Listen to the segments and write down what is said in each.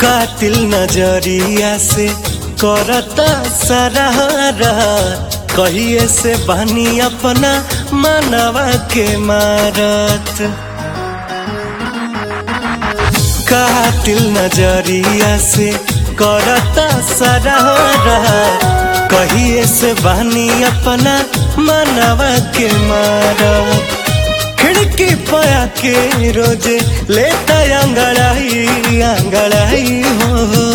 कातिल नजरिया से करता सरारा कहिए से बानी अपना मनवा के मारत कातिल नजरिया से करता सरारा कहिए से बानी अपना मनवा के मारत खिड़की पया के रोजे लेता अंगड़ाई अंगड़ाई हो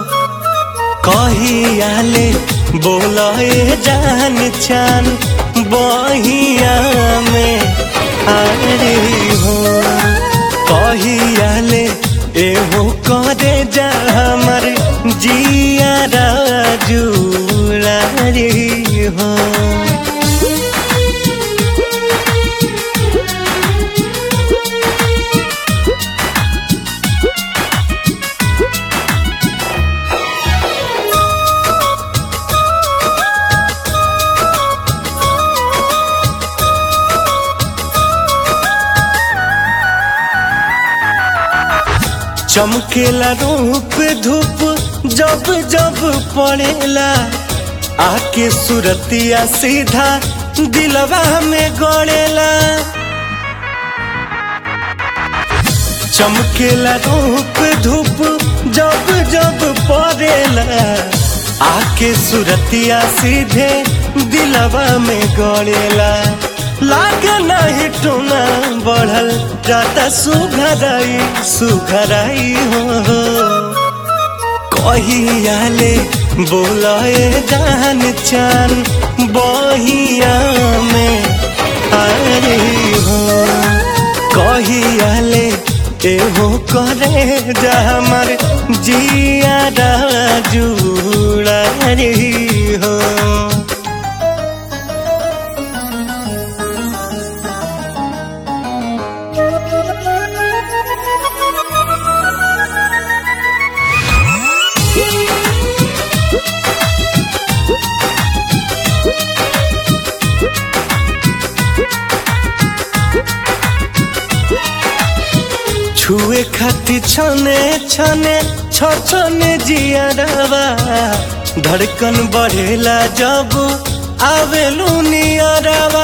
कहियाले बोले जान चान बहिया में आरे हो कहियाले एहो करे जा हमर जिया जुड़ा रे हो चमकेला रूप धूप जब जब पड़ेला आके सुरतिया सीधा दिलवा में गड़ेला चमकेला रूप धूप जब जब पड़ेला आके सुरतिया सीधे दिलवा में गड़ेला लाग नहीं टूना बढ़ल जाता सुघराई सुघराई हो कहियाले बोलाए जान चान बहिया में अरे हो कहियाले एहो करे जा हमार जिया जुड़ा रे हो छुए खाती छने छने छने जियारवा धड़कन बढ़ेला जब आवेलू नियरवा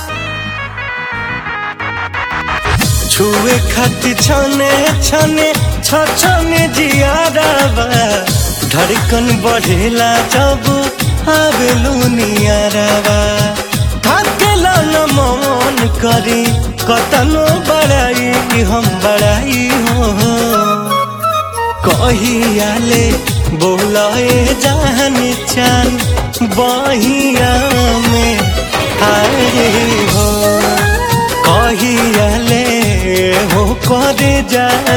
छुए खाती छने छने छने जियारवा धड़कन बढ़ेला जब आवेलू नियरवा थाकेला न मन करी कतनो बड़ाई हम बड़ाई हो कहियाले बोलाए जान चान बहिया में आए हो कहियाले हो करे जा